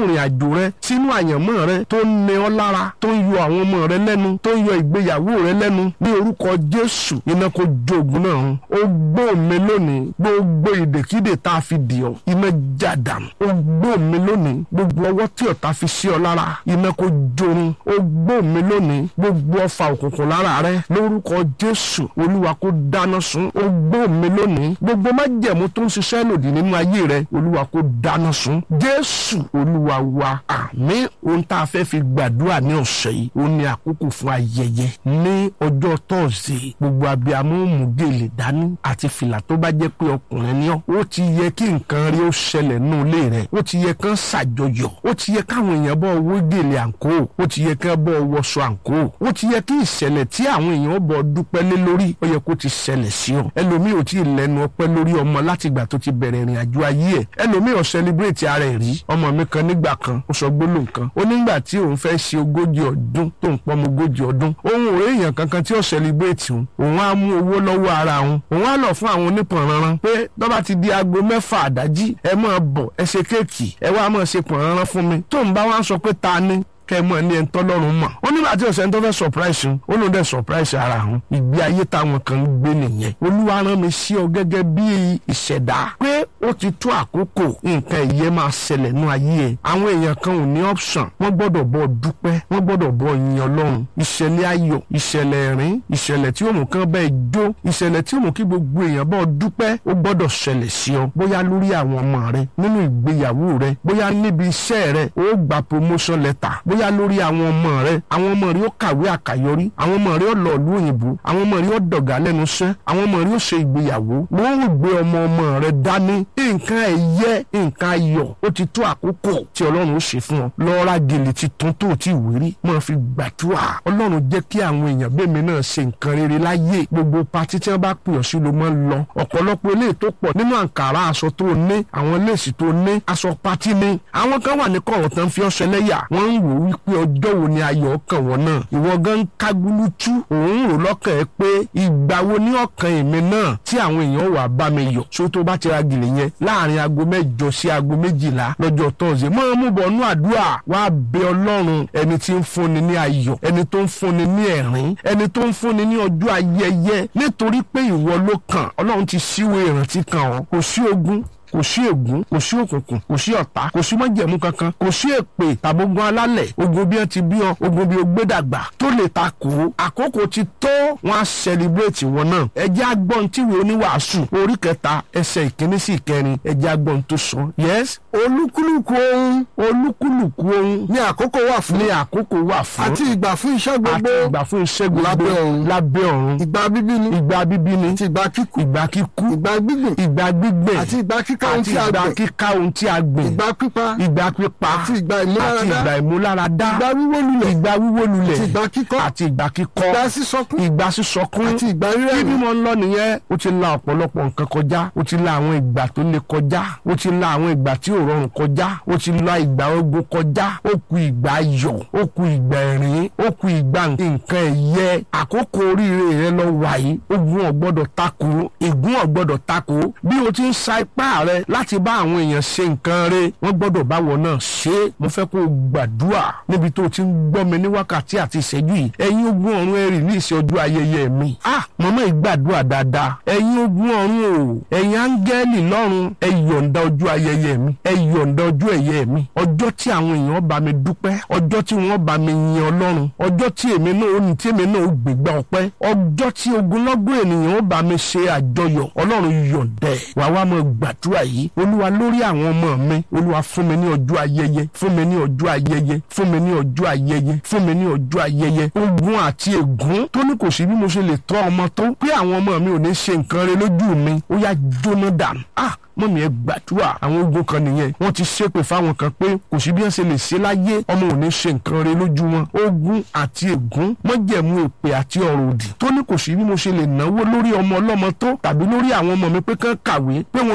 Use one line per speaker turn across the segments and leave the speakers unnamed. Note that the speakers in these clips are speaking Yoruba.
ìrìn àjò rẹ sínú àyànmọ́ rẹ tó ń ní ọ lára tó ń yọ àwọn ọmọ rẹ lẹ́nu tó ń yọ ìgbéyàwó rẹ lẹ́nu ní orúkọ jésù iná kó jogun náà hàn ó gbó mi lónìí gbogbo ìdèkídè tá a fi dì ọ́ iná jàdàm ó gbó mi lónìí gbogbo ọwọ́ tí ọ̀tá fi sí ọ lára iná kó jorun ó gbó mi lónìí gbogbo ọfà òkùnkùn lára rẹ lórúkọ jésù olúwa kó dáná sun ó gbó mi lónìí gbogbo májẹ̀mú tó ń ṣiṣẹ́ lòdì nínú ayé rẹ olúwa kó dáná sun jésù olúwa wa àmín ohun tá a fẹ́ fi gbàdúrà ní ọ̀sẹ̀ yìí ó ní àkókò fún ayẹyẹ ní ọjọ́ tọ́ọ̀sì gbogbo abiyamọ mú gèlè dání àti fìlà tó bá jẹ́ pé ọkùnrin ni ọ́ ó ti yẹ kí nǹkan rí ó ṣẹlẹ̀ nínú ilé rẹ̀ ó ti yẹ kán ṣàjọyọ̀ ó ti yẹ káwọn èèyàn bọ́ owó gèlè àǹkó ó ti yẹ kán bọ́ wọṣọ àǹkó ó ti yẹ kí ìṣẹ̀lẹ̀ tí àwọn èèyàn bọ̀ dúpẹ́ lé lórí ó yẹ kó ti ṣẹlẹ̀ sí ọ ẹlòmíì ò tí ì lẹ́nu ọpẹ́ lórí ọmọ láti ìgbà tó ti bẹ̀rẹ̀ ìrìn àjò ayé ẹ̀ ẹlòmíì ò sẹlẹbírèètì ara ẹ̀ rí ọmọ mi kan nígbà kan ó sọ gbólóhùn kan ó nígbà tí òun fẹ́ ṣe ogójì ọdún tó ń pọ́n ogójì ọdún òun ò èèyàn kankan tí ó sẹlẹbírèètì òun òun á mú owó lọ́wọ́ ara òun òun á lọ fún àwọn onípọ̀nranran pé tọ́ba ti di aago mẹ́fà àdájí ẹ máa bọ̀ ẹ ṣe kéèkì ẹ wá máa ṣe pọ̀nranran fún mi tóun bá wá sọ pé ta ni kẹ mọ ní ẹni tọlọ́run mọ̀ ó nígbà tí ọ̀sẹ̀ ń tó fẹ́ surprise ń ó lóun dẹ̀ surprise ara òun ìgbé ayé táwọn kan ń gbé nìyẹn olúwa rán mi sí ọ gẹ́gẹ́ bí ìṣẹ̀dá pé ó ti tó àkókò nǹkan ìyẹn máa ṣẹlẹ̀ nú ayé ẹ̀ àwọn èèyàn kan ò ní option wọ́n gbọ́dọ̀ bọ́ dúpẹ́ wọ́n gbọ́dọ̀ bọ́ yin ọlọ́run ìṣẹ̀lẹ̀ ayọ̀ ìṣẹ̀lẹ̀ ẹ̀rín ìṣẹ̀lẹ̀ tí ó mú kán bẹ́ẹ̀ jó ìṣẹ̀lẹ̀ tí ó mú kí gbogbo èèyàn bọ́ dúpẹ́ ó gbọ́dọ̀ ṣẹlẹ̀ sí ọ bóyá lórí àwọn ọmọ rẹ nínú ìgbéyàwó rẹ bóyá níbi iṣẹ́ rẹ ó gba promotion letter bóyá lórí àwọn ọmọ rẹ àwọn ọmọ rẹ ó kàwé àkàyọrí àwọn ọmọ rẹ ó lọ ìlú òyìnbó àwọn ọmọ rẹ ó dọ̀gá lẹ́nu iṣẹ́ àwọn ọmọ rẹ ó ṣe ìgbéyàwó wọ́n ó gbé ọmọ ọmọ rẹ dání nǹkan ẹ̀yẹ nǹkan ayọ̀ ó ti tó àkókò tí ọlọ́run ó ṣe fún ọ lọ́ọ́ra gèlè ti tún tó ti wérí máa fi gbàdúrà ọlọ́run jẹ́ kí àwọn èèyàn bẹ́ẹ̀mi náà ṣe nǹkan rere láyé gbogbo patí tí wọ́n bá pè ọ́ sí ló máa ń lọ ọ̀pọ̀lọpọ̀ eléyìí tó pọ̀ nínú àǹkàrá aṣọ tó ní àwọn léèsì tó ní aṣọ patí ní àwọn kan wà ní kọ̀rọ̀ tán fi ọṣẹ lẹ́yà wọ́n ń wò wípé ọjọ́ wo ni ayọ̀ ọkàn wọn náà ìwọ gan ń kágúlútú òun rò lọ́kàn ẹ pé ìgbà wo ní ọkàn èmi náà tí àwọn èèyàn wà bá mi yọ̀ so tó bá ti ra gèlè yẹn láàrin aago mẹ́jọ sí aago méjìlá lọ́jọ́ tọ́sí máa mú bọ̀ nú àdúrà wá bẹ ọlọ́run ẹni tí ń fúnni ní ayọ̀ ẹni tó ń fúnni ní ẹ̀rín ẹni tó ń fúnni ní ọjọ́ ayẹyẹ nítorí pé ìwọ ló kàn ọlọ́run ti ṣíwèé ìrántí kan ọ́ kò sí ogun kò sí ègún kò sí òkùnkùn kò sí ọ̀tá kò sí májẹ̀mú kankan kò sí èpè tàbógun alálẹ̀ ogun bí wọ́n ti bí ọ ogun bí o gbé dàgbà tó lè ta kó àkókò ti tó wọn á sẹlẹbírèètì wọn náà ẹjẹ́ agbọ́n tíwèé oníwàásù orí kẹta ẹsẹ̀ ìkíní sí ìkẹrin ẹjẹ́ agbọ́n tó sọ yes olúkúlùkù ohun olúkúlùkù ohun
ní àkókò wà fún
ní àkókò wà fún
àti ìgbà fún iṣẹ́
àti
gbogbo
ìgbà fún iṣẹ́ gbogbo
lábẹ́ ọ̀run.
lábẹ́ ọ̀run
ìgbà bíbí ni
ìgbà bíbí ni
àti ìgbà kíkú
ìgbà kíkú
ìgbà gbígbìn
ìgbà gbígbẹ̀
àti ìgbà kíká ohun
àti
tí a
ìgbà
gbìn
kíká ohun tí a gbìn
ìgbà pípa
ìgbà pípa
àti ìgbà
àti
ìmúláradá
ìgbà ìmúláradá
ìgbà wíwó lulẹ̀
ìgbà wíwó lulẹ̀
àti ìgbà kíkọ́
àti ìgbà kíkọ́
ìgbà sísọkún
ìgbà sísọkún
àti ìgbà
bí
rírẹ̀yìn
bí mo ń lọ nìyẹn ó ti la ọ̀pọ̀lọpọ̀ nǹkan kọjá ó ti la àwọn ìgbà tó le kọjá ó ti la àwọn ìgbà tí ò rọrùn kọjá ó ti la ìgbà ogun kọjá ó ku ìgbà ayọ̀ ó ku ìgbà ẹ̀rín ó ku ìgbà nǹkan ẹ̀yẹ àkókò oríire rẹ lọ wàyí ogun ọ̀gbọ́dọ̀ takò ègún ọ̀gbọ́dọ̀ takò bí o ti ń sa ipá rẹ láti bá àwọn èèyàn ṣe nǹkan rẹ wọ́n gbọ́dọ̀ báwọ̀ náà ṣe é mo fẹ́ kó o gbàdúrà níbi tó o ti ń gbọ́ mi ní wákàtí àti ìṣẹ́jú yìí ẹ̀yin ogun ọ̀run ẹ̀rì ní ìṣe ọjọ́ ayẹyẹ mi ah mọ̀mọ́ ìgbàdúrà dáadáa ẹ̀yin ogun ọ̀run o ẹ̀yin áńgẹ́lì lọ́run ẹ yọ̀ǹda ọjọ́ ayẹyẹ mi ẹ yọ̀ǹda ọjọ́ ẹ̀yẹ mi ọjọ́ tí àwọn èèyàn bá mi dúpẹ́ ọjọ́ tí wọ́n bá mi yin ọlọ́run ọjọ́ tí èmi náà ó ní tí èmi náà ó gbégbá ọpẹ́ ọjọ́ tí ogunlọ́gọ̀ ènìyàn ó bá mi ṣe àjọyọ̀ ọlọ́run yọ̀ǹda ẹ̀ wàá wá mọ gbàdúrà yìí olúwa lórí àwọn ọmọ mi olúwa fún mi ní ọjọ́ ayẹyẹ fún mi ní ọjọ́ ayẹyẹ fún mi ní ọjọ́ ayẹyẹ fún mi ní ọjọ́ ayẹyẹ ogun àti ègún tó ní kò sí bí mo ṣe lè tọ́ ọmọ tó pé àwọn ọmọ mi ò ní ṣe nǹkan rẹ lójú mi ó yá jóná dànù ah mọ̀mí ẹ gbàdúrà àwọn ogun kan nìyẹn wọ́n ti ṣépè fáwọn kan pé kò sí bí wọ́n ṣe lè ṣe láyé ọmọ ò ní ṣe nǹkan rẹ lójú wọn ogun àti ègún mọ́jẹ̀mú èpè àti ọ̀rọ̀ òdì tó ní kò sí bí mo ṣe lè náwó lórí ọmọ ọlọ́mọ tó tàbí lórí àwọn ọmọ mi pé kán kàwé pé wọn ò ní gbé nǹkan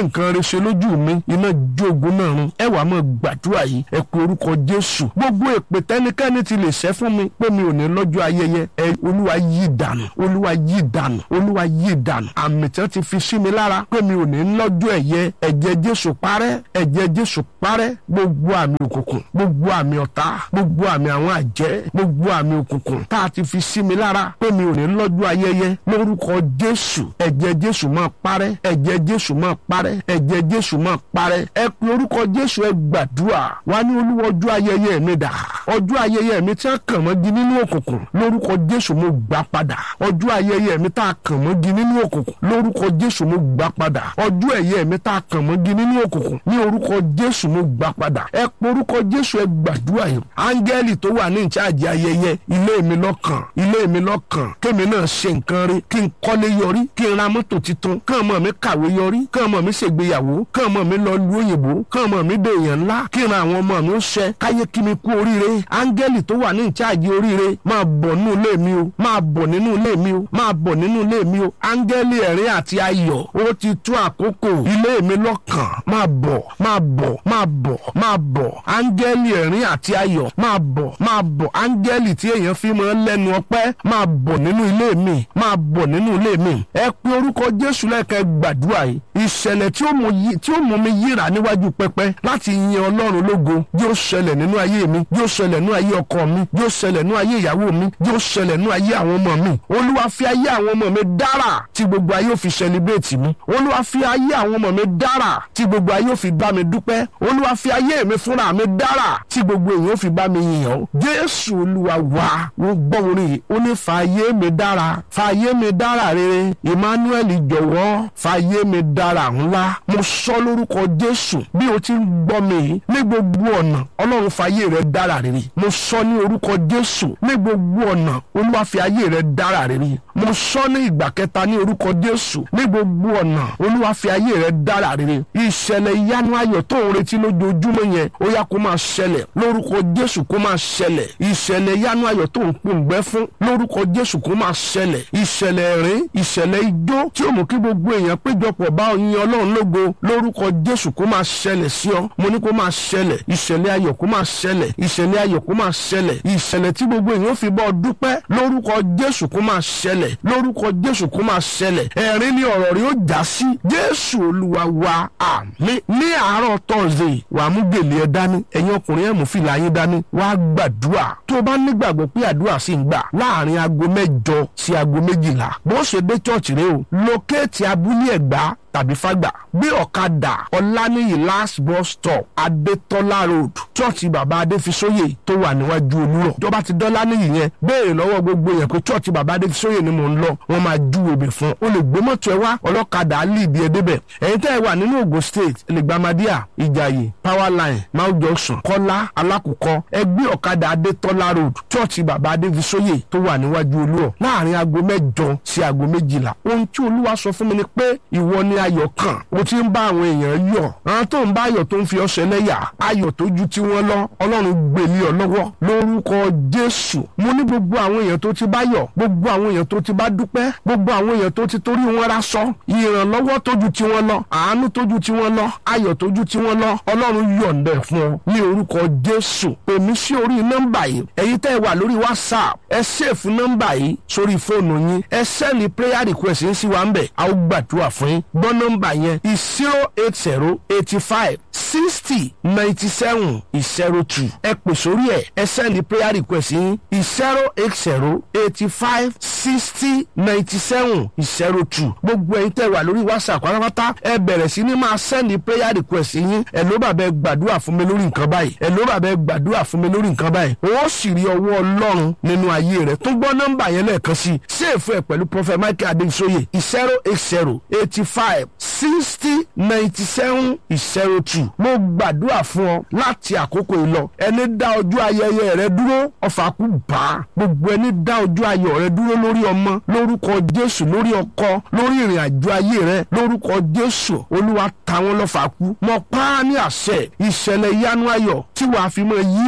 nǹkan rẹ ṣe lójú mi iná jogun náà run ẹ wàá máa gbàdúrà yìí ẹ pe orúkọ jésù gbogbo èpè tẹnikẹ́ni ti lè ṣẹ́ fún mi pé mi ò ní lọ́jọ́ ayẹyẹ ẹ olúwa yí dànù olúwa yí dànù olúwa yí dànù àmì tí wọ́n ti fi sí mi lára pé mi ò ní lọ́jọ́ ẹ̀yẹ ẹ̀jẹ̀ jésù parẹ́ ẹ̀jẹ̀ jésù parẹ́ gbogbo àmì òkùnkùn gbogbo àmì ọ̀tá gbogbo àmì àwọn àjẹ́ gbogbo àmì òkùnkùn tá a ti fi sí mi lára pé mi ò ní lọ́jọ́ ayẹyẹ lórúkọ jésù ẹ̀jẹ̀ jésù máa parẹ́ ẹ̀jẹ̀ jésù máa parẹ́ ẹ̀jẹ̀ jésù máa parẹ́ ẹ pe orúkọ jésù ẹ gbàdúrà wá ní olúwa ọjọ́ ayẹyẹ mi dà ọjọ́ ayẹyẹ mi tí a kàn mọ́gi nínú òkùnkùn lórúkọ jésù mo gbà padà ọjọ́ ayẹyẹ mi tá a kàn mọ́gi nínú òkùnkùn lórúkọ jésù mo gbà padà ọjọ́ ẹ̀yẹ mi tá a kàn mọ́gi nínú òkùnkùn ní orúkọ jésù mo gbà padà ẹ pe orúkọ jésù ẹ gbàdúrà yìí áńgẹ́lì tó wà ní ìcháàjì ayẹyẹ ilé mi lọ́kàn ilé mi lọ́kàn kémi náà ṣe nǹkan rí kí n kọ́lé yọrí kí n ra mọ́tò tuntun kán mọ̀ mi kàwé yọrí kán mọ̀ mi ṣègbéyàwó kán mọ̀ mi lọ lu òyìnbó kán mọ̀ mi dé èèyàn ńlá kí n ra àwọn ọmọ mi ó ṣẹ káyé kí mi kú oríire áńgẹ́lì tó wà ní ìcháàjì oríire máa bọ̀ nínú ilé mi o máa bọ̀ nínú ilé mi o máa bọ̀ nínú ilé mi o áńgẹ́lì ẹ̀rín àti ayọ̀ ó ti tó àkókò ilé mi lọ́kàn máa bọ̀ máa bọ̀ máa bọ̀ máa bọ̀ áńgẹ́lì ẹ̀rín àti ayọ̀ máa bọ̀ máa bọ̀ áńgẹ́lì tí èèyàn fi máa lẹ́nu ọpẹ́ máa bọ̀ nínú ilé mi máa bọ̀ nínú ilé mi ẹ pe orúkọ jésù lẹ́ẹ̀kẹ́ gbàdúrà yìí ìṣẹ̀lẹ̀ tí ó mú yí tí ó mú mi yíra níwájú pẹpẹ láti yin ọlọ́run lógo yóò ṣẹlẹ̀ nínú ayé mi yóò ṣẹlẹ̀ nínú ayé ọkọ mi yóò ṣẹlẹ̀ nínú ayé ìyàwó mi yóò ṣẹlẹ̀ nínú ayé àwọn ọmọ mi olúwa fi ayé àwọn ọmọ mi dára tí gbogbo ayé ò fi ṣẹlibrétì mi olúwa fi ayé àwọn ọmọ mi dára tí gbogbo ayé ò fi bá mi dúpẹ́ olúwa fi ayé mi fúnra mi dára tí gbogbo èèyàn ò fi bá mi yìn ọ́ jésù olúwa wá wọ́n gbọ́ orin yìí ó ní fa ayé mi dára fa ayé mi dára rere emmanuel jọ̀wọ́ fa ayé mi dára ńlá mo sọ lórúkọ jésù bí o ti ń gbọ́ mi yìí ní gbogbo ọ̀nà ọlọ́run fa ayé rẹ dára rere mo sọ ní orúkọ jésù ní gbogbo ọ̀nà olúwa fi ayé rẹ dára rere mo sọ ní ìgbà kẹta ní orúkọ jésù ní gbogbo ọ̀nà olúwa fi ayé rẹ dára rere ìṣẹ̀lẹ̀ ìyanu ayọ̀ tó ń retí lójoojúmọ́ yẹn ó yá kó máa ṣẹlẹ̀ lórúkọ jésù kó máa ṣẹlẹ̀ ìṣẹ̀lẹ̀ ìyanu ayọ̀ tó ń pòǹgbẹ́ fún lórúkọ jésù kó máa ṣẹlẹ̀ ìṣẹ̀lẹ̀ ẹ̀rín ìṣẹ̀lẹ̀ ijó tí ó mú kí gbogbo èèyàn péjọpọ̀ bá yin ọlọ́run lógo lórúkọ jésù kó máa ṣẹlẹ̀ sí ọ mo ní kó máa ṣẹlẹ̀ ìṣẹ̀lẹ̀ ayọ̀ kó máa ṣẹlẹ̀ ìṣẹ̀lẹ̀ ayọ̀ kó máa ṣẹlẹ̀ ìṣẹ̀lẹ̀ tí gbogbo èèyàn fi bọ́ dúpẹ́ lórúkọ jésù kó máa ṣẹlẹ̀ lórúkọ jésù kó máa ṣẹlẹ̀ ẹ̀rín ni ọ̀rọ̀ rí ó já sí jésù olúwa wa àmín ní àárọ̀ tọ́sídẹ̀ẹ́ wàá mú gèlè ẹ dání ẹ̀yin ọkùnrin ẹ̀ mú fìlà yín dání wàá gbàdúrà tó o bá nígbàgbọ́ pé àdúrà sì ń gbà láàrin aago mẹ́jọ sí aago méjìlá bó ṣe dé chọ́ọ̀chì rẹ o lókèétì abúlé ẹ̀gbá tàbí fàgbà gbé ọ̀kadà ọ̀lànìyí last bus stop adétọ́lá road chọ́ọ̀chì bàbá adéfisóyè tó wà níwájú olúrọ̀ ìjọba ti dọ́là níyì yẹn béèrè lọ́wọ́ gbogbo yẹn pé chọ́ọ̀chì bàbá adéfisóyè ni mò ń lọ wọ́n máa ju òbí fún o lè gbé mọ́tò ẹ wá ọlọ́kadà á lè bí ẹ débẹ̀ ẹ̀yin tẹ́ ẹ wà nínú Ògùn state lẹ́gbàmádíà ìjàyè power line mount junction kọ́lá alákùkọ ẹ gbé ọ̀kadà adétọ́lá road chọ́ọ̀chì bàbá adéfisóyè tó wà níwájú olúrọ̀ láàrin aago mẹ́jọ sí aago méjìlá ohun tí olúwa sọ fún mi ni pé ìwọ ni ayọ̀ kan o ti ń bá àwọn èèyàn yọ̀ àwọn tó ń bá ayọ̀ tó ń fi ọṣẹ lẹ́yà ayọ̀ tó ju tiwọn lọ ọlọ́run gbèlé ọ lọ́wọ́ lórúkọ jésù mo ní gbogbo àwọn èèyàn tó ti bá yọ̀ gbogbo àwọn èèyàn tó ti bá dúpẹ́ gbogbo àwọn èèyàn tó ti torí wọn ra sọ ìrànlọ́wọ́ tó ju tiwọn lọ àánú tó ju tiwọn lọ ayọ̀ tó ju tiwọn lọ ọlọ́run yọ̀ǹdẹ̀ fún ọ ní orúkọ jésù pèmí sí orí nọ́mbà yìí ẹ̀yin tẹ́ ẹ wà lórí whatsapp ẹ ṣèfù nọ́mbà yìí sórí fóònù yín ẹ sẹ́ni prayer request yín sí wa ń bẹ̀ a ó gbàdúrà fún yín gbọ́ nọ́mbà yẹn zero eight zero eighty five sixty ninety seven zero two ẹ pè sórí ẹ ẹ sẹ́ni prayer request yín zero eight zero eighty five sixty ninety seven zero two gbogbo ẹ̀yin tẹ́ wà lórí whatsapp pátápátá ẹ bẹ̀rẹ̀ sí ní máa sẹ́ni prayer request yín ẹ ló bàbá ẹ gbàdúrà fún mi lórí nǹkan báyìí ẹ ló bàbá ẹ gbàdúrà fún mi lórí nǹkan báyìí ó sì rí ọwọ́ ọlọ́run nínú ayé rẹ̀ tó gbọ́ nọ́mbà yẹn lẹ́ẹ̀kan sí ṣéèfù ẹ̀ pẹ̀lú prophet michael adesoye zero eight zero eighty five sixty ninety seven zero two mo gbàdúrà fún ọ láti àkókò yìí lọ ẹni dá ọjọ́ ayẹyẹ rẹ dúró ọfà kú bá gbogbo ẹni dá ọjọ́ ayọ̀ rẹ dúró lórí ọmọ lórúkọ jésù lórí ọkọ lórí ìrìn àjò ayé rẹ lórúkọ jésù olúwa ta wọn lọ́fà kú mo pa á ní àṣẹ ìṣẹ̀lẹ̀ ìyanu ayọ̀ tí wàá fi mọ yíra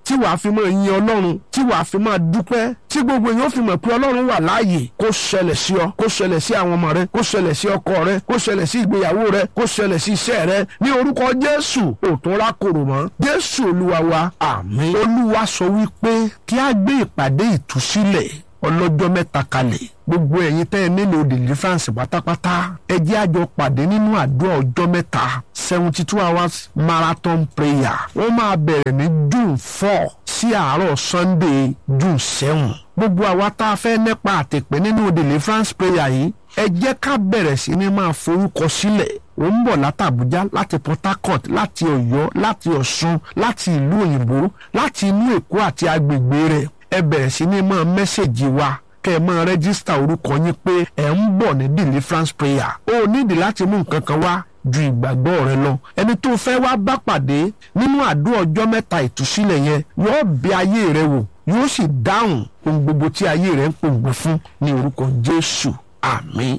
tí wàá fi máa yin ọlọ́run tí wàá fi máa dúpẹ́ tí gbogbo èèyàn fi mọ̀ pé ọlọ́run wà láàyè kó ṣẹlẹ̀ sí ọ kó ṣẹlẹ̀ sí àwọn ọmọ rẹ kó ṣẹlẹ̀ sí ọkọ rẹ kó ṣẹlẹ̀ sí ìgbéyàwó rẹ kó ṣẹlẹ̀ sí iṣẹ́ rẹ ní orúkọ jésù òtún rákòrò mọ́ jésù olúwa wa àmín olúwa sọ wípé kí á gbé ìpàdé ìtúsílẹ̀ ọlọ́jọ́ mẹ́ta kalẹ̀ gbogbo ẹ̀yin tẹ́ ẹ nílò deliverance pátápátá ẹ jẹ́ àjọ pàdé nínú àdúrà ọjọ́ mẹ́ta seventy two hours marathon prayer wọ́n máa bẹ̀rẹ̀ ní june four sí àárọ̀ sunday june seven gbogbo àwa tá a fẹ́ nípa àtẹ̀pẹ́ nínú deliverance prayer yìí ẹ jẹ́ ká bẹ̀rẹ̀ sí ní máa forúkọ sílẹ̀ ó ń bọ̀ láti Àbújá láti Port Harcourt láti Ọ̀yọ́ láti Ọ̀ṣun láti ìlú òyìnbó láti inú Èkó àti agbègbè rẹ̀ ẹ bẹ̀rẹ̀ sí ní máa mẹ́sẹ̀gì wa kẹ́ ẹ máa rẹ́gísítà orúkọ yín pé ẹ̀ ń bọ̀ ní deliverance prayer ó nídìí láti mú nǹkan kan wá ju ìgbàgbọ́ rẹ lọ ẹni tó fẹ́ wá bá pàdé nínú àdúrà ọjọ́ mẹ́ta ìtúsílẹ̀ yẹn yóò bẹ ayé rẹ wò yóò sì dáhùn ohun gbogbo tí ayé rẹ ń pòǹgbẹ fún ní orúkọ Jésù àmín.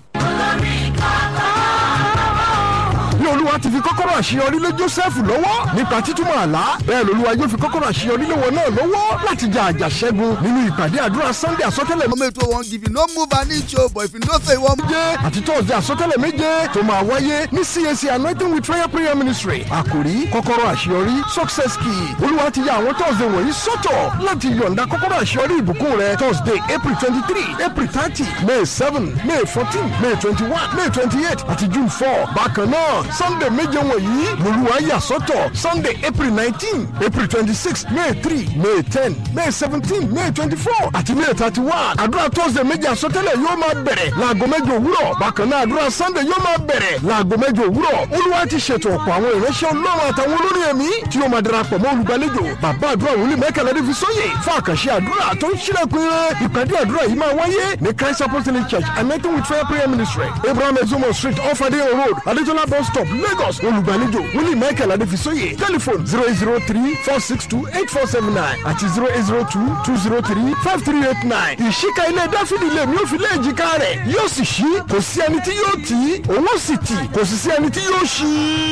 bí olúwa ti fi kọ́kọ́rọ́ àṣeyọrí lé joseph lọ́wọ́ nípa títúmọ̀ àlá bẹ́ẹ̀ lolúwa yóò fi kọ́kọ́rọ́ àṣeyọrí lé wọn náà lọ́wọ́ láti jà àjàṣẹ́gun nínú ìpàdé àdúrà sunday àsọtẹ́lẹ̀
Mama ètò wọn give you no move an inch o but if you no say one.
méje àti tọ́sídẹ̀ẹ́ àsọtẹ́lẹ̀ méje tó máa wáyé ní cac anointing with fire prayer ministry àkòrí kọ́kọ́rọ́ àṣeyọrí success key olúwa ti ya àwọn tọ́sídẹ̀ẹ́ wọ̀nyí sọ́tọ̀ láti yọ̀ǹda kọ́kọ́rọ́ àṣeyọrí ìbùkún rẹ thursday april twenty three april thirty may seven may fourteen may twenty one may twenty eight àti june four bákan náà sunday méje wọ̀nyí lolúwa yà sọ́tọ̀ sunday april nineteen april twenty six may three may ten may seventeen may twenty four àti may thirty one àdúrà thursday méje àsọtẹ́lẹ̀ yóò máa bẹ̀rẹ̀ láago mẹ́jọ òwúrọ̀ bákan náà àdúrà sunday yóò máa bẹ̀rẹ̀ láago mẹ́jọ òwúrọ̀ olúwa ti ṣètò ọ̀pọ̀ àwọn ìránṣẹ́ ọlọ́run àtàwọn olórí ẹ̀mí tí yóò máa darapọ̀ mọ́ olùgbàlejò bàbá àdúrà wòlíì mẹ́kànlá ní fisóyè fún àkànṣe àdúrà tó ń ṣílẹ̀kùn ire ìpàdé àdúrà yìí máa wáyé ní christ apostolic church anointing with fire prayer ministry abraham ezomo street off adeyo road adetola bus stop lagos olùgbàlejò wòlíì michael adéfisóyè telephone zero eight zero three four six two eight four seven nine àti zero eight zero two two zero three five three eight nine ìṣíka ilé dáfídì lè mí ó fi lé èjìká rẹ̀ yóò sì ṣí kò sí ẹni tí yóò tì í òun ó sì tì kò sì sí ẹni tí yóò ṣí.